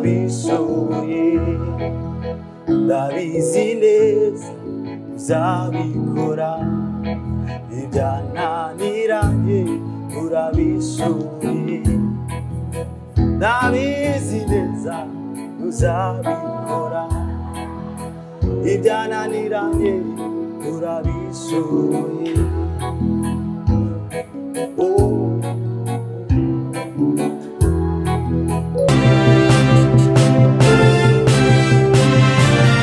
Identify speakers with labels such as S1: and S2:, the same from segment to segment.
S1: urabishoboye ndabizi neza uzabikora ibyananiranye urabishoboye ndabizi neza uzabikora ibyananiranye urabishoboye oh.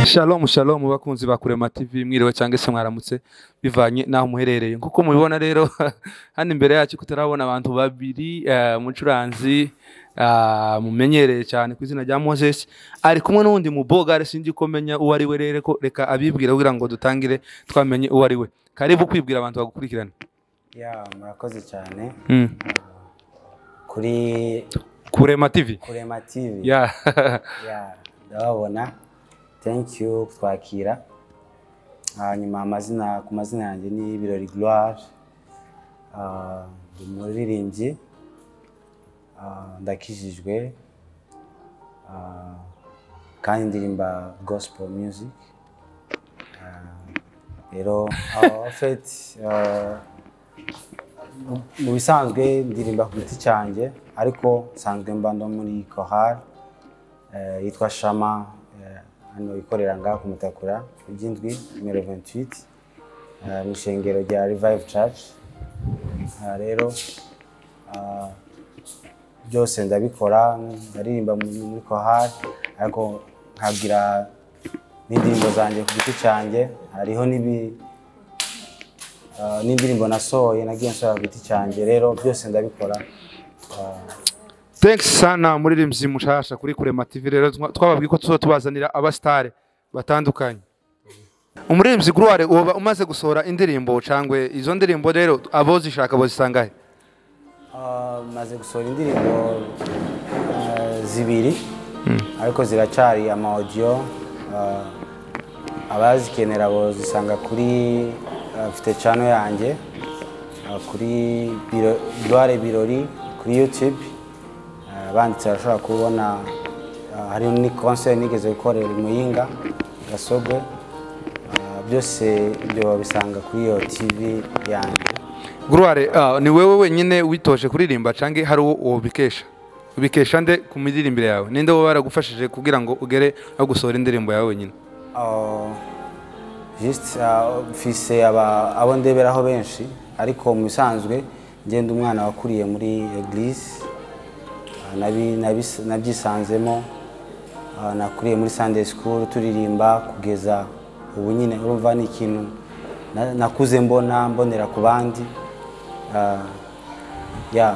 S2: Shalom shalom bakunzi ba Kurema TV mwiriwe cyangwa se mwaramutse bivanye naho muherereye nkuko mubibona rero hano imbere yacu kutarabona abantu babiri eh, umucuranzi ah, mumenyereye cyane ku izina rya Moses ari kumwe n'undi mubogare sinzi ko menya uwo ari we rero ko reka abibwire kugira ngo dutangire twamenye uwo ari we karibu kwibwira abantu bagukurikirana
S1: ya murakoze cyane
S2: mm.
S1: kuri
S2: Kurema TV
S1: kurema tv
S2: yeah.
S1: Ya, ndababona thank you kutwakira hanyuma amazina ku mazina yanjye ni birori gloire Ah, ndi umuririmbyi Ah, ndakijijwe Ah, kandi ndirimba gospel music Ah, rero ah, fet ah, mu- mu bisanzwe ndirimba ku giti cyanjye ariko nsanzwe mba no muri kohari eh, yitwa shama eh, hano ikorera ngaha ku mutakura iby'indwi nimero 28 eh, mu ishengero rya revive church Aha rero ah, byose ndabikora ndaririmba mu- muri kohari ariko nkabwira n'indirimbo zanjye ku giti cyanjye hariho n'ibi Ah, n'indirimbo nasohoye nagiye nsohora ku giti cyanjye rero byose ndabikora
S2: thanks sana muririmbyi mushasha kuri kurema tv rero twa- twababwiye ko tuzo tubazanira abasitare batandukanye umuririmbyi gruware uba umaze gusohora indirimbo cangwe izo ndirimbo rero abozishaka bozisangahe
S1: Ah, maze gusohora indirimbo ah, zibiri ariko ziracyari ama audio ah, abazikenera bozisanga kuri ah, mfite chano yanjye ah, kuri Biro- Dware Birori kuri YouTube Ah, banditse barashobora kubona ah, hariho ni concert nigeze gukorera i Muyinga Gasogo Ah, byose ibyo babisanga kuri iyo TV yanjye
S2: gruware ah, ni wewe wenyine witoje kuririmba cange hari uwo wobikesha ubikesha nde ku miririmbire yawe ninde wowe baragufashije kugira ngo ugere no gusohora indirimbo yawe wenyine
S1: Ah, juste ah, mfise aba- abo ndeberaho benshi ariko mu bisanzwe ngenda umwana wakuriye muri eglise ah, nabi- nabi- nabyisanzemo ah, nakuriye muri sunday school turirimba kugeza ubu nyine urumva ni ikintu na- nakuze mbona mbonera ku bandi Ah, ya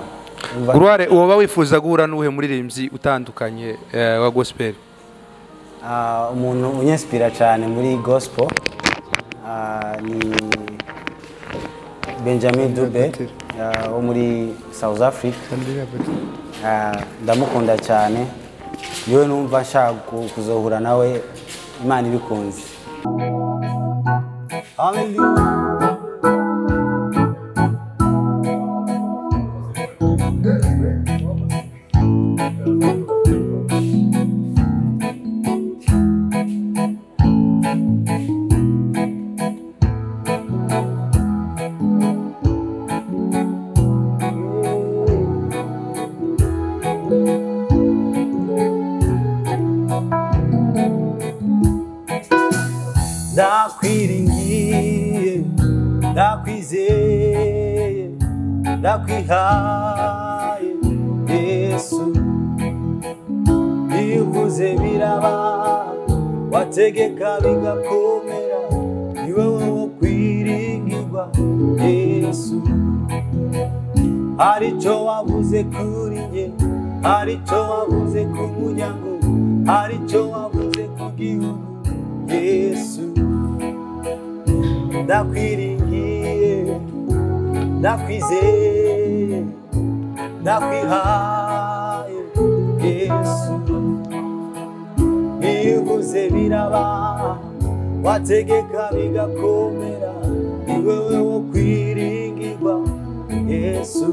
S1: urumva-
S2: gruware woba wifuza guhura n'uwuhe muririmbyi utandukanye eh, wa gospel
S1: Ah, umuntu unyesipira cyane muri gospel ah, ni benjamin dube ah, wo muri south africa Ah, ndamukunda cyane yewe numva nshaka ku- kuzohura nawe imana ibikunze Hallelujah. ndakwiringiye ndakwizeye ndakwihaye yesu bivuze biraba wategeka bigakomera ni wowe wo kwiringirwa yesu hari icyo wavuze kuri njye hari icyo wavuze ku muryango hari icyo wavuze ku gihugu yesu ndakwiringiye ndakwizeye ndakwihaye yesu bivuze biraba wategeka bigakomera ni wowe wo kwiringirwa yesu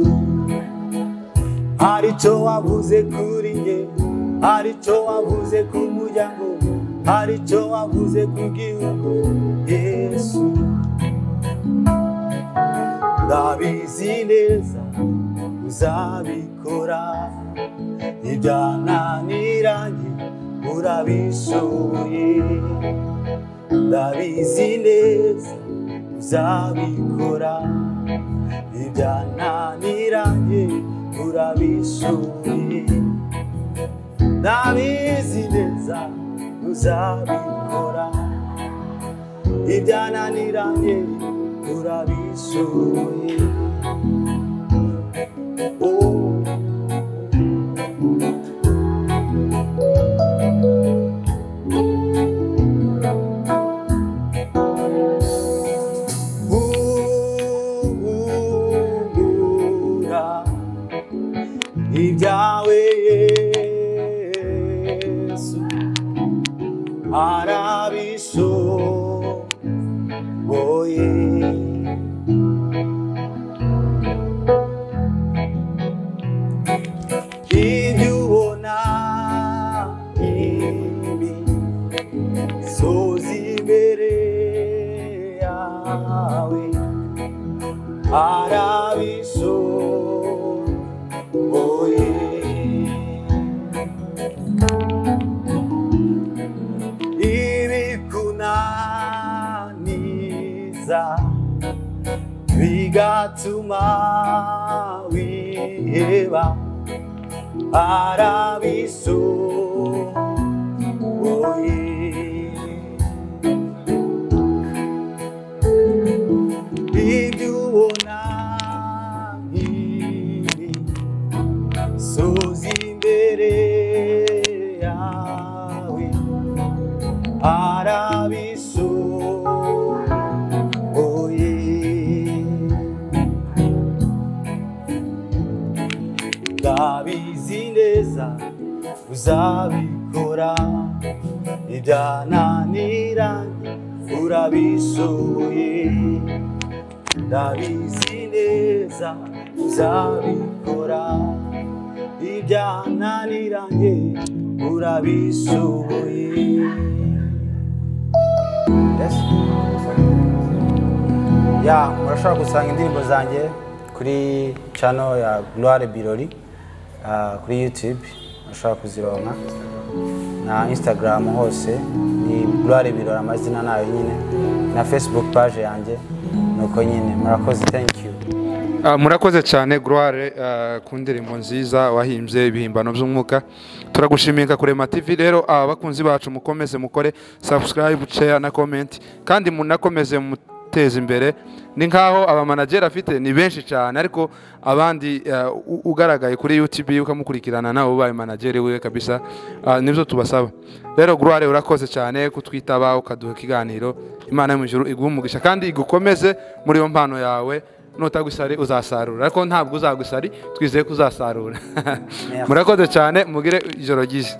S1: hari icyo wavuze kuri njye hari icyo wavuze ku muryango hari icyo wavuze ku gihugu yesu ndabizi neza uzabikora ibyananiranye urabishoboye ndabizi neza uzabikora ibyananiranye urabishoboye ndabizi neza uzabikora ibyananiranye urabishoboye oh. Uhura ibyawe yesu arabishoboye ibyo ubona ibi sozi imbere yawe arabishoboye ibikunaniza bigatuma wiheba arabishoboye ibyo ubona nkibi soza imbere yawe arabishoboye ndabizi neza uzabikora ibyananiranye urabishoboye ndabizi neza uzabikora ibyananiranye urabishoboye ya murashobora gusanga indirimbo zanjye kuri channel ya gloire birori ah, kuri youtube murashobora kuzironka na instagram hose ni gloire birori amazina nayo nyine na facebook page yanjye nuko nyine murakoze thank you
S2: Ah, murakoze cyane gloire ah, ku ndirimbo nziza wahimbye ibihimbano by'umwuka turagushimiye kurema tv rero ah, bakunzi bacu mukomeze mukore subscribe share na comment kandi munakomeze muteze imbere ni nkaho abamanageri afite ni benshi cyane ariko abandi ah, u- ugaragaye kuri youtube ukamukurikirana nawe ubaye manageri wiwe kabisa Ah, nibyo tubasaba rero gloire urakoze cyane kutwitaba ukaduha ikiganiro imana yo mu ijuru iguhe umugisha kandi igukomeze muri iyo mpano yawe nutagusari uzasarura ariko ntabwo uzagusari twizeye ko uzasarura murakoze cyane mugire ijoro ryiza